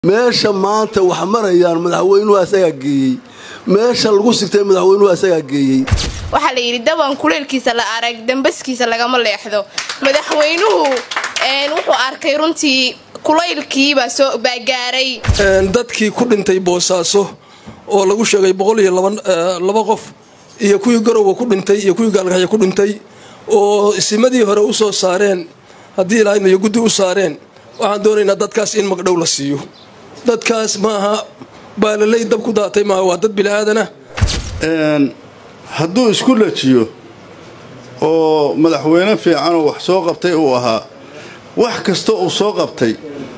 meesha maanta wax marayaan madaxweynuhu asagaa geeyey meesha lagu sigtay madaxweynuhu asagaa geeyey waxaa la yidhi daban kuleelkiisa la arag dambaskiisa lagama leexdo madaxweynuhu wuxuu arkay runtii kulaylkiibaa baa gaaray dadkii ku dhintay boosaaso oo lagu sheegay boqol iyo laba qof iyo kuwii garowa ku dhintay iyo kuwii gaalgaxya ku dhintay oo isimadii hore u soo saareen haddii ilaahayna iyo guddi u saareen waxaan doonaynaa dadkaas in magdhow la siiyo dadkaas maaha baalaley dab ku daatay maaha waa dad bili'aadana hadduu isku dhajiyo oo madaxweyne fiicanoo wax soo qabtay uu ahaa wax kasta uu soo qabtay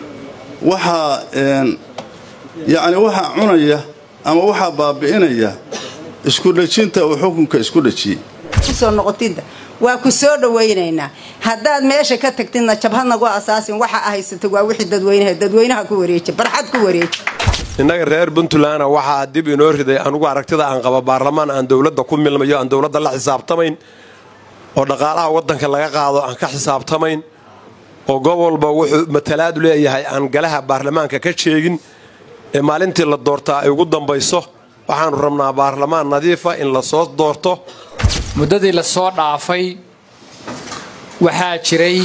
waxaa yacni waxaa cunaya ama waxaa baabi'inaya isku dhajinta uu xukunka isku dhajiyey kusoo noqotidda waa ku soo dhawaynaynaa haddaad meesha ka tagtidna jabhadnagu asaasin waxa ahaysata waa wixii dadweynaha dadweynaha ku wareeja barxad ku wareeja innaga reer puntlandna waxaa dib inoo riday anugu aragtida aan qaba baarlamaan aan dowladda ku milmayo aan dowladda la xisaabtamayn oo dhaqaalaha waddanka laga qaado aan ka xisaabtamayn oo gobolba wuxuu matalaadu leeyahay aan galaha baarlamaanka ka sheegin ee maalintii la doortaa ay ugu dambayso waxaannu rabnaa baarlamaan nadiifa in la soo doorto muddadii la soo dhaafay waxaa jiray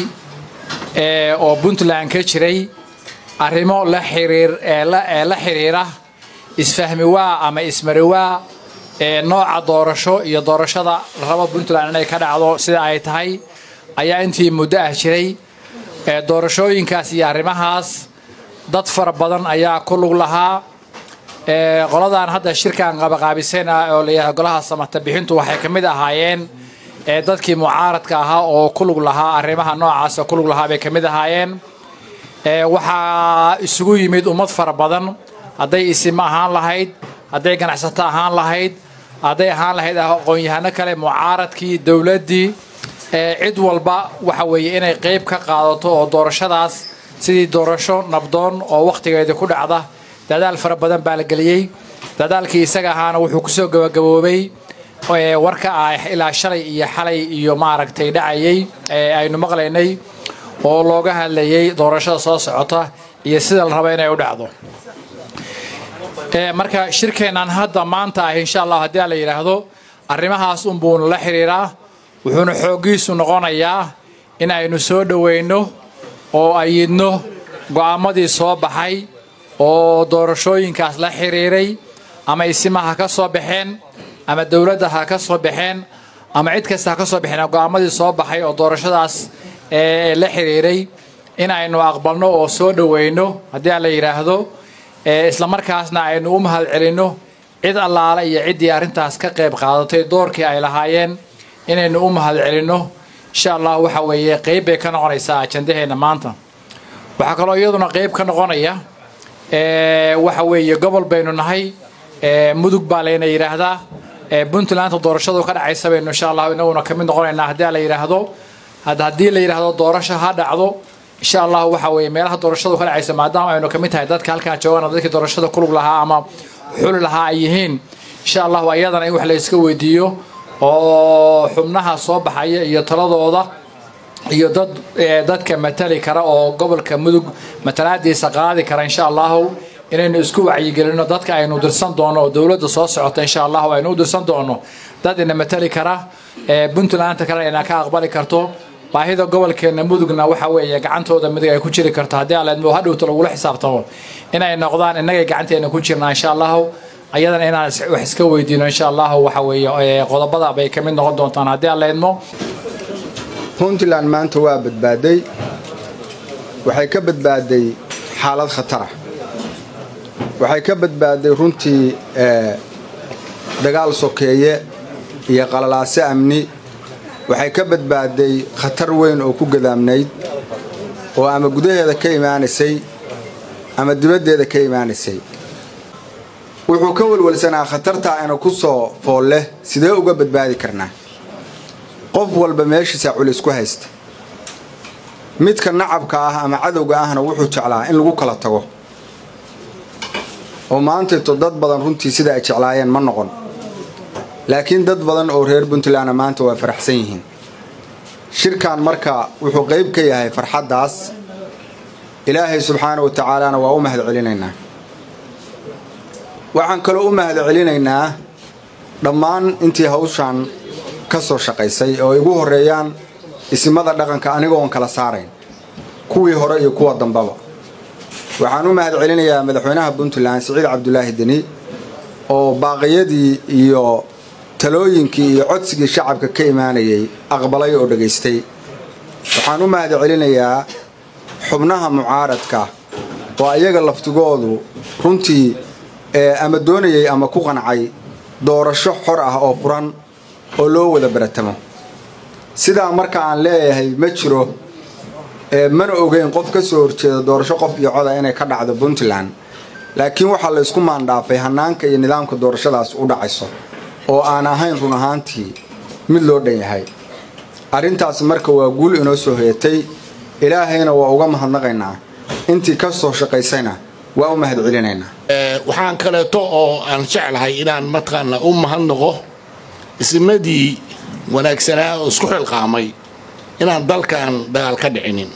oo puntland ka jiray arrimo la xiriir ee la xidhiira isfahmiwaa ama ismariwaa ee nooca doorasho iyo doorashada la rabo puntland inay ka dhacdo sida ay tahay ayaa intii muddo ah jiray doorashooyinkaas iyo arrimahaas dad fara badan ayaa ku lug lahaa qoladan hadda shirkan qabaqaabisan ah oo layidhahda golaha samata bixintu waxay ka mid ahaayeen dadkii mucaaradka ahaa oo ku lug lahaa arrimaha noocaas ku lug lahaa bay ka mid ahaayeen waxaa isugu yimid ummad fara badan hadday isimo ahaan lahayd hadday ganacsato ahaan lahayd hadday ahaan lahayd aqoon-yahano kale mucaaradkii dowladdii cid walba waxa weeye inay qayb ka qaadato oo doorashadaas sidii doorasho nabdoon oo wakhtigeeda ku dhacda dadaal fara badan baa la geliyey dadaalkii isaga ahaana wuxuu kusoo gabagaboobay warka ah ilaa shalay iyo xalay iyo maaragtay dhacayay aynu maqlaynay oo looga hadlayay doorashada soo socota iyo sida la raba inay u dhacdo marka shirkeennan hadda maanta ah insha allah haddii la yidhaahdo arrimahaas unbuuna la xidhiiraa wuxuuna xooggiisu noqonayaa in aynu soo dhowayno oo ayidno go'aamadii soo baxay oo doorashooyinkaas la xiriiray ama isima ha ka soo baxeen ama dowladda ha ka soo baxeen ama cid kasta ha ka soo baxeen go'aamadii soo baxay oo doorashadaas la xiriiray in aynu aqbalno oo soo dhowayno haddii aan la yidhaahdo islamarkaasna aynu u mahad celinno cid allaale iyo ciddii arrintaas ka qayb qaadatay doorkii ay lahaayeen inaynu u mahad celinno insha allah waxa weeye qayb bay ka noqonaysaa ajandaheenna maanta waxaa kaloo iyaduna qayb ka noqonaya waxa weeye gobol baynu nahay mudug baa layna yidhaahdaa puntlandta doorashadu ka dhacaysa baynu insha allah inaguna ka mid noqonaynaa haddii la yidhaahdo haddii la yidhaahdo doorasho ha dhacdo insha allah waxa weeye meelaha doorashadu ka dhacaysa maadaama aynu ka mid tahay dadka halkaan joogana dadkii doorashada kulug lahaa ama xuli lahaa ay yihiin insha allahu ayadana in wax la iska weydiiyo oo xubnaha soo baxaya iyo taladooda iyo dad dadka matali kara oo gobolka mudug matalaadiisa qaadi kara insha allahu inaynu isku wacyigelino dadka aynu dirsan doono oo dowladda soo socota insha allahu aynu u dirsan doono dad ina matali kara puntlandta kale ina ka aqbali karto baahida gobolkeena mudugna waxa weeye gacantooda midig ay ku jiri karto haddii aleedmo hadhowta lagula xisaabtamo inay noqdaan innagay gacanteena ku jirnaa insha allahu ayadana inaan wax iska weydiino insha allahu waxa weeye qodobada bay ka mid noqon doontaan haddii aleedmo puntland maanta waa badbaaday waxay ka badbaaday xaalad khatara waxay ka badbaaday runtii dagaal sokeeye iyo qalalaase amni waxay ka badbaaday khatar weyn oo ku gadaamnayd oo ama gudaheeda ka imaanaysay ama dibaddeeda ka imaanaysay wuxuu ka welwelsanaa khatartaa ina ku soo fool leh sidee uga badbaadi karnaa qof walba meeshiisa culis ku haysta midka nacabka ah ama cadowga ahna wuxuu jeclaa in lagu kala tago oo maantayto dad badan runtii sida ay jeclaayeen ma noqon laakiin dad badan oo reer puntlandna maanta waa faraxsan yihiin shirkan marka wuxuu qayb ka yahay farxaddaas ilaahay subxaana wa tacaalana waa u mahad celinaynaa waxaan kaloo u mahad celinaynaa dhammaan intii hawshan ka soo shaqaysay oo igu horreeyaan isimada dhaqanka anigoon kala saarayn kuwii hore iyo kuwa dambaba waxaan u mahad celinayaa madaxweynaha puntland siciid cabdulaahi deni oo baaqiyadii iyo talooyinkii iyo codsigii shacabka ka imaanayay aqbalay oo dhegaystay waxaan u mahad celinayaa xubnaha mucaaradka oo ayaga laftigoodu runtii ama doonayay ama ku qancay doorasho xor ah oo furan oo loo wada baratamo sidaa marka aan leeyahay ma jiro mana ogeyn qof ka soo horjeeda doorasho qof iyo coda inay ka dhacdo puntland laakiin waxaa la ysku maandhaafay hannaanka iyo nidaamka doorashadaas u dhacayso oo aan ahayn run ahaantii mid loo dhan yahay arrintaas marka waa guul inoo soo hoyatay ilaahayna waa uga mahadnaqaynaa intii ka soo shaqaysayna waa u mahad celinaynaa waxaan kaleeto oo aan jeclahay inaan mataqaana u mahadnaqo ismadii wanaagsanaa oo isku xilqaamay inaan dalkan dagaal ka dhicinin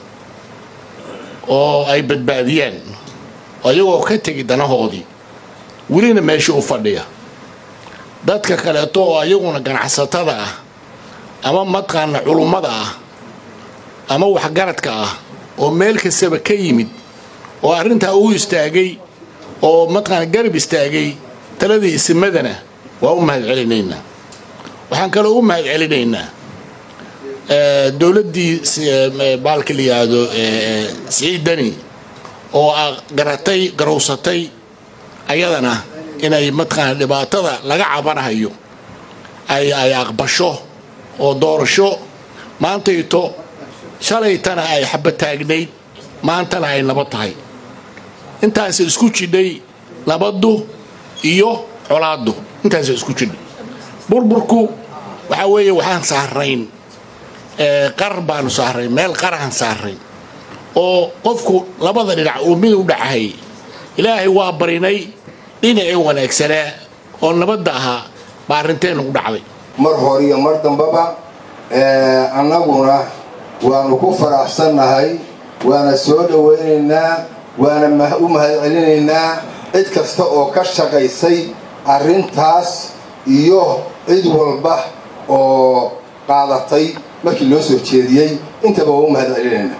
oo ay badbaadiyaan ayagoo ka tegi danahoodii welina meesha u fadhiya dadka kaleeto oo ayaguna ganacsatada ah ama mataqaana culummada ah ama waxgaradka ah oo meel kastaba ka yimid oo arrintaa u istaagay oo mataqaana garab istaagay taladii isimadana waa u mahad celinaynaa waxaan kaloo u mahad celinaynaa dowladdii baalka la yidhaahdo siciid deni oo garatay garowsatay ayadana inay mataqaana dhibaatada laga cabanahayo ay ay aqbasho oo doorasho maantayto shalaytana ay xabataagnayd maantana ay nabad tahay intaas isku jidhay nabaddu iyo colaaddu intaasa isku jidhay burburku waxaa weeye waxaan saarayn qar baanu saarayn meel qarahan saarayn oo qofku labada dhinac uu mid u dhacahay ilaahay waa barinay dhinacii wanaagsanaa oo nabadda ahaa baa arrinteennu u dhacday mar hore iyo mar dambaba annaguna waanu ku faraxsannahay waana soo dhowaynaynaa waana u mahad celinaynaa cid kasta oo ka shaqaysay arrintaas iyo cid walba oo qaadatay markii loo soo jeediyey intaba waa u mahad celinaynaa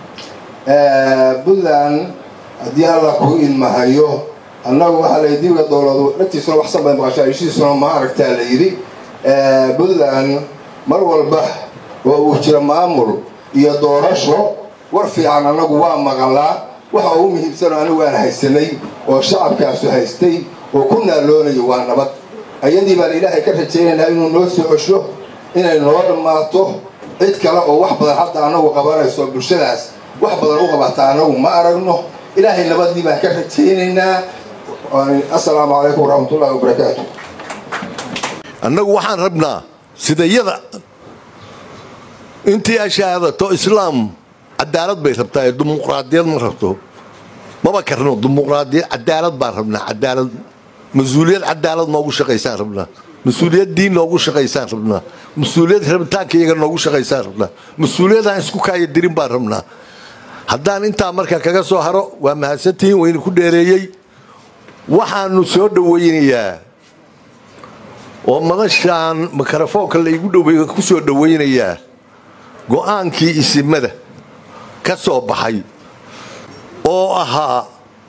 puntland haddii alla kuu ilmahayo annagu waxaa la dibiga dowladu dhagtiisuna waxsan bay maqashaa ishiisuna ma aragtaa la yidhi puntland mar walba oo uu jiro maamul iyo doorasho war fiican annagu waa maqalaa waxa ugu muhiimsanoo anigu aan haysanay oo shacabkaasu haystay oo ku naaloonayo waa nabad ayadii baan ilaahay ka rajaynaynaa inuu noo soo cesho inay noo dhammaato cid kale oo wax badan hadda annagu qabanayso bulshadaas wax badan u qabata annagu ma aragno ilaahay nabadii baan ka rajaynaynaa assalaamu calaykum waraxmatullahi wabarakaatu annagu waxaan rabnaa sidayada intii ashaadato islaam cadaalad bay rabtaa ee dimuqraadiyad ma rabto maba karno dimuqraadiyad cadaalad baan rabnaa cadaalad mas-uuliyad cadaalad noogu shaqaysaan rabnaa mas-uuliyad diin noogu shaqaysaan rabnaa mas-uuliyad rabitaanka iyaga noogu shaqaysaan rabnaa mas-uuliyadaan isku kaaya dirin baan rabnaa haddaan intaa marka kaga soo haro waa mahadsantihiin wayna ku dheereeyey waxaanu soo dhowaynayaa oo madashaan mikrofoonka laygu dhow ku soo dhowaynayaa go-aankii isimada ka soo baxay oo ahaa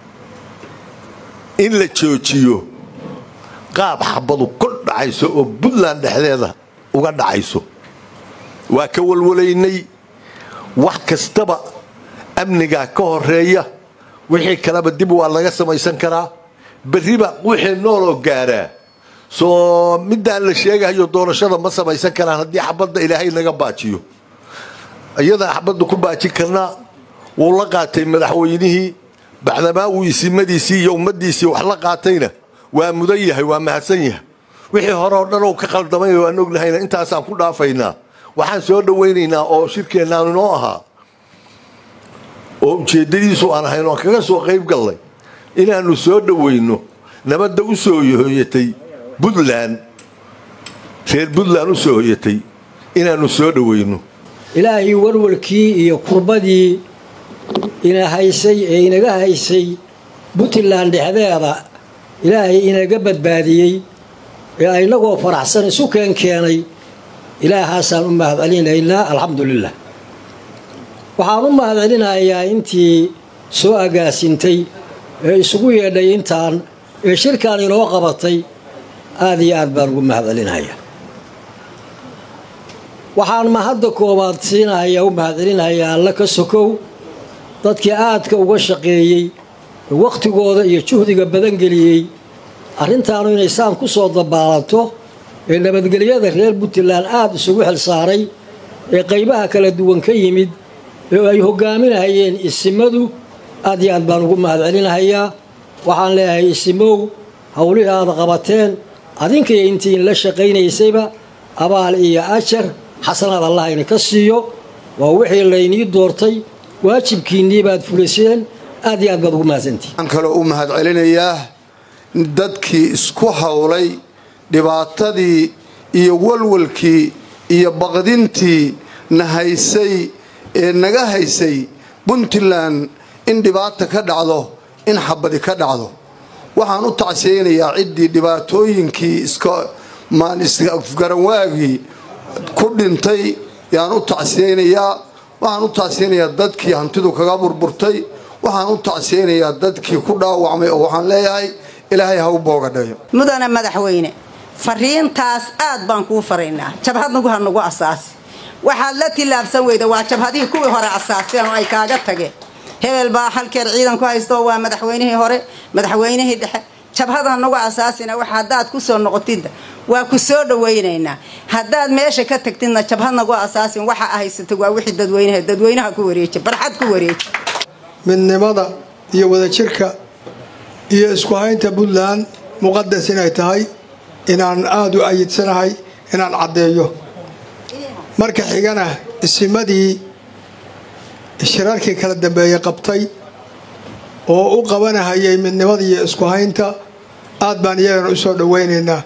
in la joojiyo qaab xabadu kor dhacayso oo puntland dhexdeeda uga dhacayso waa ka walwalaynay wax kastaba amnigaa ka horeeya wixii kaleba dib waa laga samaysan karaa berriba wixii nooloo gaaraa soo midaan la sheegahayo doorashada ma samaysan karaan haddii xabadda ilaahay naga baajiyo iyadaa xabadda ku baajin karnaa wuu la qaatay madaxweynihii bacdamaa uu isimadiisii iyo ummaddiisii wax la qaatayna waa mudan yahay waa mahadsan yahay wixii hore oo dhan oo ka qaldamay waan ognahayna intaasaan ku dhaafaynaa waxaan soo dhowaynaynaa oo shirkeennaan inoo ahaa oo ujeeddadiisu aan ahayn oon kaga soo qayb gallay inaannu soo dhowayno nabadda u soo hoyatay puntland reer puntland u soo hoyatay inaannu soo dhowayno ilaahay warwarkii iyo kurbadii ina haysay ee inaga haysay puntland dhexdeeda ilaahay inaga badbaadiyey ee inagoo faraxsan isu keen keenay ilaahaasaan u mahadcelinaynaa alxamdulilah waxaan u mahadcelinayaa intii soo agaasintay ee isugu yeedhay intaan ee shirkan inoo qabatay aada iyo aad baan ugu mahadcelinayaa waxaan mahadda koowaad siinahayaa u mahadcelinayaa alla ka sokow dadkii aadka uga shaqeeyey ee wakhtigooda iyo juhdiga badan geliyey arrintaanu inay saan ku soo dabaalato ee nabadgelyada reer puntland aada isugu xilsaaray ee qaybaha kala duwan ka yimid ee ay hogaaminahayeen isimadu aad iyo aad baan ugu mahadcelinahayaa waxaan leeyahay isimow howlihii aada qabateen adinkaiyo intiin la shaqaynaysayba abaal iyo ajar xasanaad allah idinka siiyo waa wixii laynii doortay waajibkiinnii baad fuliseen aad iyo aad baad ugu mahadsantihin waxaan kaloo u mahadcelinayaa dadkii isku howlay dhibaatadii iyo walwalkii iyo baqdintii na haysay ee naga haysay puntland in dhibaata ka dhacdo in xabadi ka dhacdo waxaan u tacsiyeynayaa ciddii dhibaatooyinkii isgaranwaagii ku dhintay yaan u tacsiyeynayaa waxaan u tacsiyeynayaa dadkii hantidu kaga burburtay waxaan u tacsiyeynayaa dadkii ku dhaawacmay oo waxaan leeyahay ilaahay ha u boogadhayo mudane madaxweyne fariintaas aad baan kuu faraynaa jabhadnagu ha nagu asaasi waxaad la tillaabsan weyda waa jabhadihii kuwii hore asaaseen oo ay kaaga tageen hebel baa halkeer ciidan ku haysto waa madaxweynihii hore madaxweynihii dhexe jabhada nagu asaasina wax haddaad ku soo noqotidda waa ku soo dhawaynaynaa haddaad meesha ka tagtidna jabhad nagu asaasin waxa ahaysatay waa wixii dadweynaha dadweynaha ku wareeji barxad ku wareeji midnimada iyo wadajirka iyo isku haynta puntland muqadas inay tahay inaan aada u ayidsanahay inaan caddeeyo marka xigana isimadii shirarkii kala dambeeyey qabtay oo u qabanahayay midnimada iyo isku haynta aad baan iyagana u soo dhowaynaynaa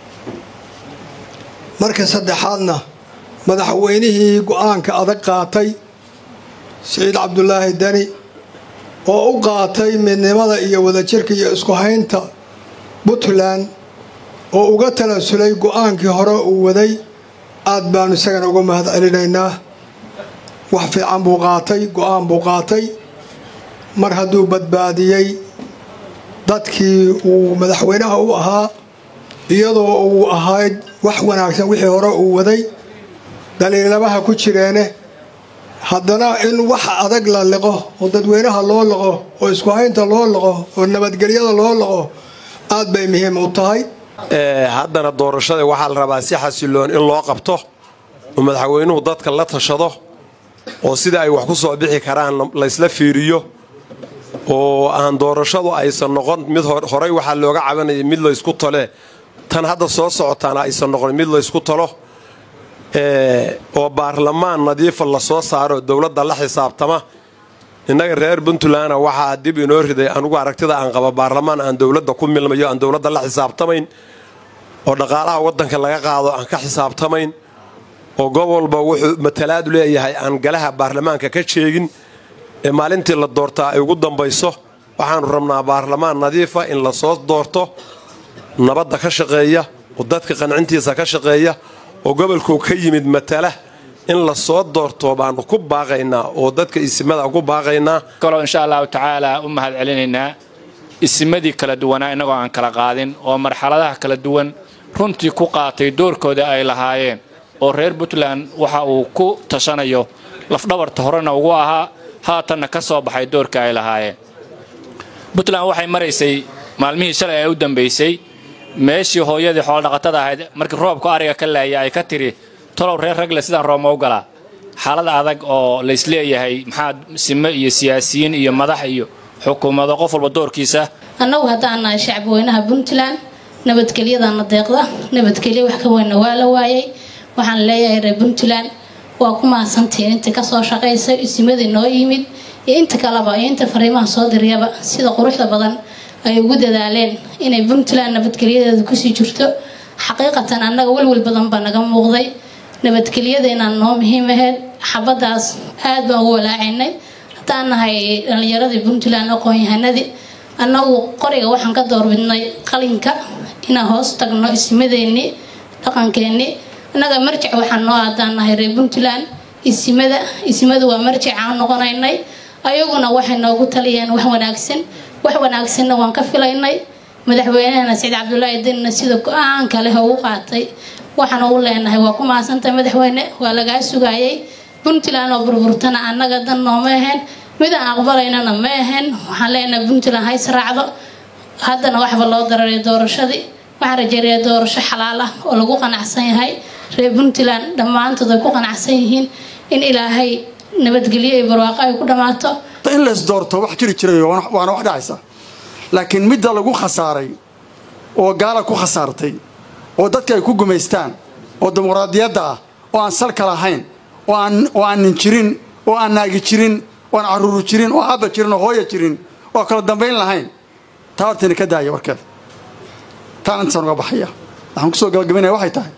marka saddexaadna madaxweynihii go-aanka adag qaatay siciid cabdulaahi deni oo u qaatay midnimada iyo wadajirka iyo isku haynta puntland oo uga talasulay go-aankii hore uu waday aad baanu isagana uga mahad celinaynaa wax fiican buu qaatay go-aan buu qaatay mar hadduu badbaadiyey dadkii uu madaxweynaha u ahaa iyadoo uu ahayd wax wanaagsan wixii hore uu waday daliilabaha ku jireene haddana in wax adag la liqo oo dadweynaha loo liqo oo isku haynta loo liqo oo nabadgelyada loo liqo aad bay muhiim u tahay haddana doorashada waxaa la rabaa si xasiloon in loo qabto oo madaxweynuhu dadka la tashado oo sida ay wax ku soo bixi karaan laysla fiiriyo oo aan doorashadu aysan noqon mid horey waxaa looga cabanayay mid laysku tole tan hadda soo socotaana aysan noqon mid laysku talo oo baarlamaan nadiifa la soo saaro dowladda la xisaabtama innaga reer puntlandna waxaa dib inoo riday anugu aragtida aan qaba baarlamaan aan dowladda ku milmayo aan dowladda la xisaabtamayn oo dhaqaalaha waddanka laga qaado aan ka xisaabtamayn oo gobolba wuxuu matalaadu leeyahay aan galaha baarlamaanka ka sheegin ee maalintii la doortaa ay ugu dambayso waxaanu rabnaa baarlamaan nadiifa in la soo doorto nabadda ka shaqeeya oo dadka qancintiisa ka shaqeeya oo gobolku ka yimid matala in la soo doorto baanu ku baaqaynaa oo dadka isimada ku baaqaynaa kaloo insha allahu tacaala u mahad celinaynaa isimadii kala duwanaa innagoo aan kala qaadin oo marxaladaha kala duwan runtii ku qaatay doorkooda ay lahaayeen oo reer puntland waxa uu ku tashanayo lafdhabarta horena ugu ahaa haatanna ka soo baxay doorka ay lahaayeen puntland waxay maraysay maalmihii shalay ee u dambaysay meeshii hooyadii xoolodhaqatada ahayd markii roobka ariga ka laaya ay ka tiri tolow reer ragle sidaan roobma u galaa xaalad adag oo laysleeyahay maxaa sime iyo siyaasiyiin iyo madax iyo xukuumado qof walba doorkiisa annagu haddaan nahay shacbi weynaha puntland nabadgelyadana deeqda nabadgelyo wax ka weynna waa la waayay waxaan leeyahay reer puntland waa ku mahadsantihiin inta kasoo shaqaysa isimadii noo yimid iyo inta kaleba iyo inta fariimaha soo diriyaba sida quruxda badan ay ugu dadaaleen inay puntland nabadgelyadeedu kusii jirto xaqiiqatan annaga welwel badan baa naga muuqday nabadgelyada inaan noo muhiim ahayd xabadaas aad baan ugu walaacaynay haddaan nahay dhalinyaradii puntland aqoon-yahanadii annagu qoriga waxaan ka doorbidnay qalinka inaan hoos tagno isimadeennii dhaqankeennii annaga marjic waxaan noo aadaan nahay reer puntland isimada isimadu waa marjic aan noqonaynay ayaguna waxay noogu taliyeen wax wanaagsan wax wanaagsanna waan ka filaynay madaxweynehana saciid cabdulaahi danina sida go-aanka leh ugu qaatay waxaan ugu leenahay waa ku mahadsantahay madaxweyne waa lagaa sugayay puntland oo burburtana annaga dan nooma ahayn mid aan aqbalaynana ma ahayn waxaan leenahay puntland hays raacdo haddana waxba loo dararay doorashadii waxaan rajeeyaa doorasho xalaal ah oo lagu qanacsan yahay reer puntland dhammaantood ay ku qanacsan yihiin in ilaahay nabadgelyo iyo barwaaqo ay ku dhammaato in lays doorto wax jiri jiray waana wax dhacaysa laakiin midda lagu khasaaray oo gaala ku khasaartay oo dadka ay ku gumaystaan oo dimuqraadiyadda ah oo aan salka lahayn oo aan nin jirin oo aan naagi jirin oo aan caruuru jirin oo aabba jirin oo hooya jirin oo kala dambayn lahayn taa hortayna ka daaya warkeeda taan intaasaan uga baxaya waxaan kusoo gabagabaynaya waxay tahay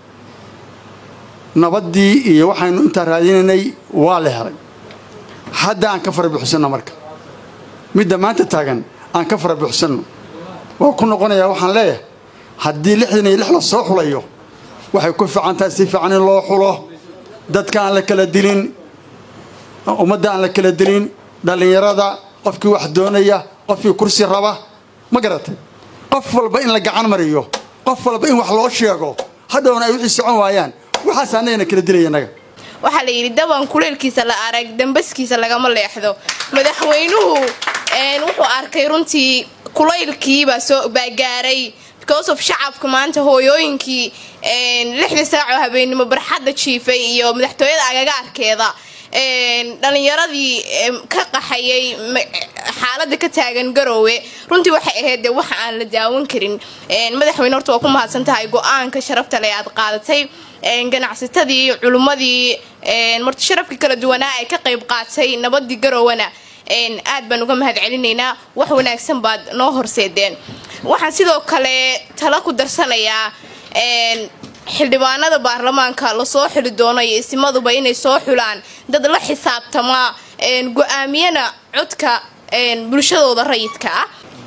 nabaddii iyo waxaynu intaa raadinaynay waa la helay hadda aan ka fara buuxsanno marka midda maanta taagan aan ka fara buuxsanno waa ku noqonayaa waxaan leeyahay haddii lixdan iyo lix la soo xulayo waxay ku fiican tahay si fiican in loo xulo dadka aan la kala dilin ummadda aan la kala dilin dhallinyarada qofkii wax doonaya qofkii kursi raba ma garatay qof walba in la gacan mariyo qof walba in wax loo sheego hadhowna ay wixii socon waayaan waxaas annagana kala dilaya innaga waxaa la yidhi daban kuleelkiisa la arag dambaskiisa lagama leexdo madaxweynuhu wuxuu arkay runtii kulaylkiibaa soo baagaaray because of shacabka maanta hooyooyinkii lixdii saacoo habeenimo barxadda jiifay iyo madaxtooyada agagaarkeeda dhalinyaradii ka qaxayay xaalada ka taagan garoowe runtii waxay ahayd de wax aan la daawan karin madaxweyne horta waa ku mahadsan tahay go-aanka sharafta le aad qaadatay ganacsatadii culummadii marti sharafkii kala duwanaa ee ka qayb qaatay nabadii garowana aad baan uga mahad celinaynaa wax wanaagsan baad noo horseedeen waxaan sidoo kale tala ku darsanayaa xildhibaanada baarlamaanka lasoo xuli doono iyo isimaduba inay soo xulaan dad la xisaabtama go-aamiyana codka bulshadooda rayidka ah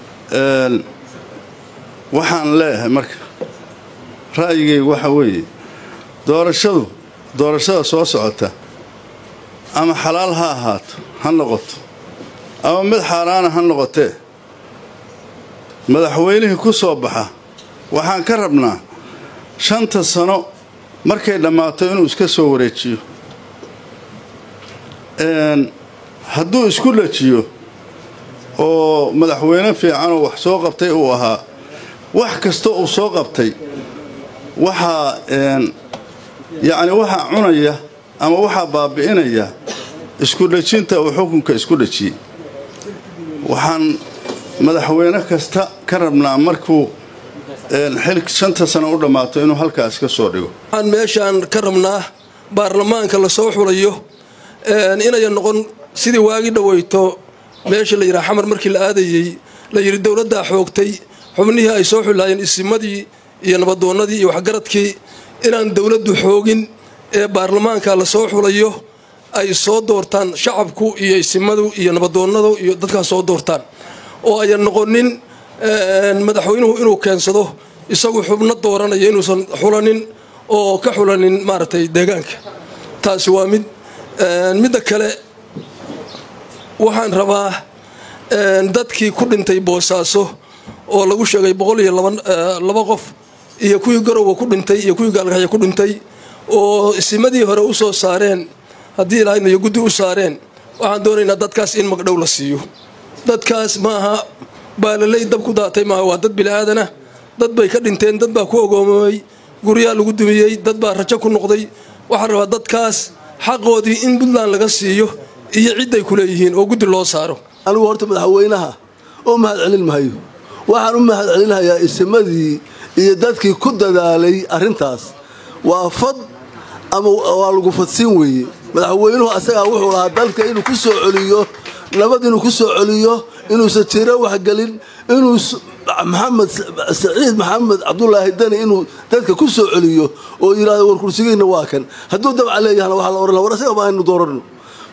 waxaan leeyahay marka ra'yigaygu waxa weeye doorashadu doorashada soo socota ama xalaal ha ahaato ha noqoto ama mid xaaraana ha noqotee madaxweynihii ku soo baxa waxaan ka rabnaa shanta sano markay dhammaato inuu iska soo wareejiyo hadduu isku dhajiyo oo madaxweyne fiicanoo wax soo qabtay uu ahaa wax kasta uu soo qabtay waxaa yacni waxaa cunaya ama waxaa baabi'inaya isku dhajinta uu xukunka isku dhajiyey waxaan madaxweyne kasta ka rabnaa markuu xil shanta sano u dhammaato inuu halkaas ka soo dhigo waxaan meeshaan ka rabnaa baarlamaanka lasoo xulayo inayan noqon sidii waagi dhaweyto meesha la yidhaha xamar markii la aadayey la yidhi dowladdaa xoogtay xubnihii ay soo xulaayeen isimadii iyo nabadoonnadii iyo waxgaradkii inaan dowladdu xoogin ee baarlamaanka lasoo xulayo ay soo doortaan shacabku iyo isimadu iyo nabadoonnadu iyo dadkaas soo doortaan oo ayan noqonin madaxweynuhu inuu keensado isagu xubno dooranaya inuusan xulanin oo ka xulanin maaragtay deegaanka taasi waa mid midda kale waxaan rabaa dadkii ku dhintay boosaaso oo lagu sheegay boqol iyo laba qof iyo kuwii garowa ku dhintay iyo kuwii gaalgaxya ku dhintay oo isimadii hore u soo saareen haddii ilaahayna iyo guddi u saareen waxaan doonaynaa dadkaas in magdhow la siiyo dadkaas maaha baalaley dab ku daatay maaha waa dad bili'aadanah dad bay ka dhinteen dad baa ku ogoomamay guryaa lagu dumiyey dad baa rajo ku noqday waxaan rabaa dadkaas xaqoodii in puntland laga siiyo iyo cidday ku leeyihiin oo guddi loo saaro anigu horta madaxweynaha oo mahad celin mahayo waxaan u mahad celinayaa isimadii iyo dadkii ku dadaalay arrintaas waa fad ama waa lagu fadsiin weeye madaxweynuhu asagaa wuxuu lahaa dalka inuu ku soo celiyo nabad inuu ku soo celiyo inuusan tiro waxgelin inuu maxamed saciid maxamed cabdulaahi dani inuu dadka ku soo celiyo oo yidhahdo war kursigiina waa kan hadduu dabca leeyahana waxaa la ohan war asaga ma aynu dooranno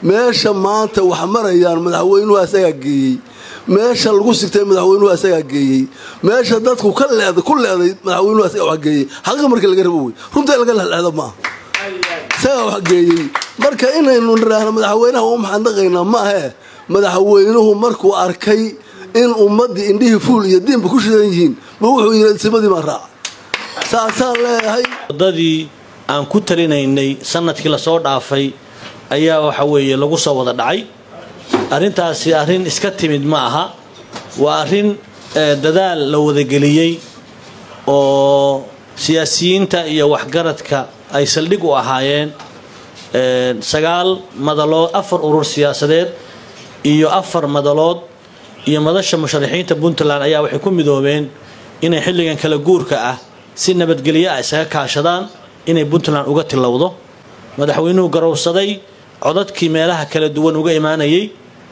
meesha maanta wax marayaan madaxweynuhu asagaa geeyey meesha lagu sigtay madaxweynuhu asagaa geeyey meesha dadku ka leeday ku leeday madaxweynuhu asagaa wax geeyey xaqiiqa marka laga rabo wey runta laga lehleehdo maaha isagaa wax geeyey marka inaynu nidhaahno madaxweynaha u maxandaqaynaa ma ahee madaxweynuhu markuu arkay in ummaddii indhihii fuul iyo diinba ku shidan yihiin ma wuxuu yidhi simadii baan raaca saasaan leeyahay waddadii aan ku talinaynay sanadkii lasoo dhaafay ayaa waxa weeye lagu soo wada dhacay arrintaasi arrin iska timid ma aha waa arrin dadaal la wadageliyey oo siyaasiyiinta iyo waxgaradka ay saldhig u ahaayeen sagaal madalood afar urur siyaasadeed iyo afar madalood iyo madasha musharaxiinta puntland ayaa waxay ku midoobeen inay xilligan kala guurka ah si nabadgelyo ah isaga kaashadaan inay puntland uga tilowdo madaxweynuhu garowsaday codadkii meelaha kala duwan uga imaanayay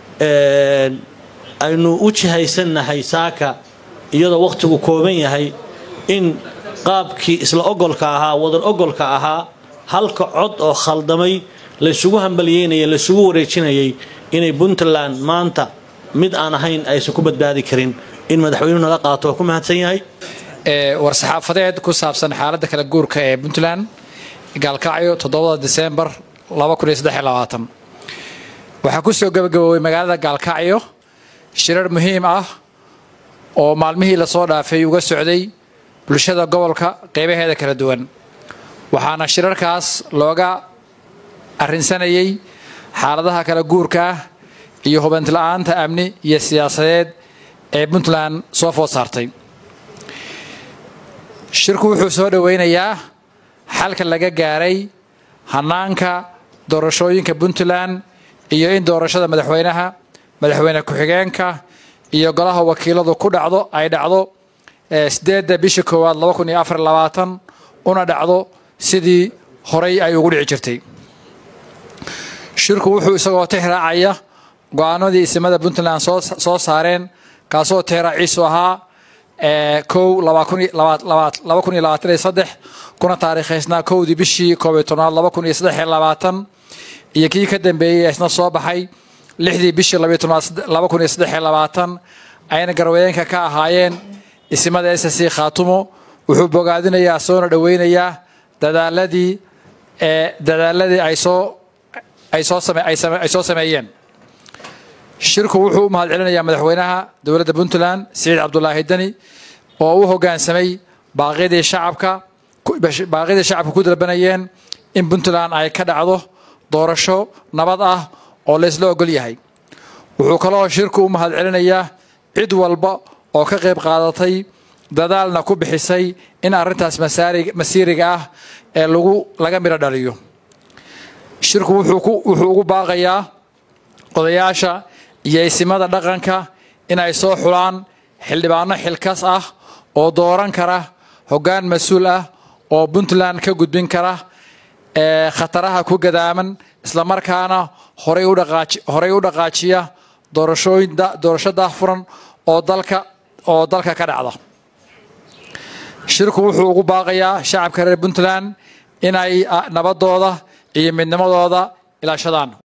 aynu u jihaysannahay saaka iyadoo wakhtigu kooban yahay in qaabkii isla ogolka ahaa wadan ogolka ahaa halka cod oo khaldamay laysugu hambalyeynayay laysugu wareejinayay inay puntland maanta mid aan ahayn aysan ku badbaadi karin in madaxweynuhu naga qaato waa ku mahadsan yahay war-saxaafadeed ku saabsan xaaladda kala guurka ee puntland gaalkacyo toddobada diseembar waxaa ku soo gabagaboobay magaalada gaalkacyo shirar muhiim ah oo maalmihii lasoo dhaafay uga socday bulshada gobolka qeybaheeda kala duwan waxaana shirarkaas looga arrinsanayay xaaladaha kala guurka ah iyo hubantila'aanta amni iyo siyaasadeed ee puntland soo food saartay shirku wuxuu soo dhoweynayaa xalka laga gaaray hanaanka doorashooyinka puntland iyo in doorashada madaxweynaha madaxweyne ku-xigeenka iyo golaha wakiiladu ku dhacdo ay dhacdo sideedda bisha koowaad una dhacdo sidii horay ay ugu dhici jirtay shirku wuxuu isagoo tixraacaya go-aanadii isimada puntland soo saareen kaasoo tixraaciisu ahaa kow kuna taariikhaysnaa kowdii bishii koobiyo tobnaad iyo kii ka dambeeyey isna soo baxay lixdii bishii ayna garweyeenka ka ahaayeen isimada s c khaatumo wuxuu bogaadinayaa soona dhoweynayaa dadaaladii dadaaladii ay soo ay soo sameeyeen shirku wuxuu u mahadcelinayaa madaxweynaha dowladda puntland siciid cabdulaahi deni oo u hoggaansamay baaqyadii shacabka baaqyadii shacabka ku dalbanayeen in puntland ay ka dhacdo doorasho nabad ah oo laysla ogol yahay wuxuu kaloo shirku u mahadcelinayaa cid walba oo ka qayb qaadatay dadaalna ku bixisay in arrintaas masiiriga ah ee lagu laga midho dhaliyo shirku wuxuu ugu baaqayaa odayaasha iyo isimada dhaqanka inay soo xulaan xildhibaano xilkas ah oo dooran kara hoggaan mas-uul ah oo puntland ka gudbin kara ee khataraha ku gadaaman islamarkaana horay u dhaqaajiya doorasho daahfuran oo dalka oo dalka ka dhacda shirku wuxuu ugu baaqayaa shacabka reer puntland inay nabadooda iyo midnimadooda ilaashadaan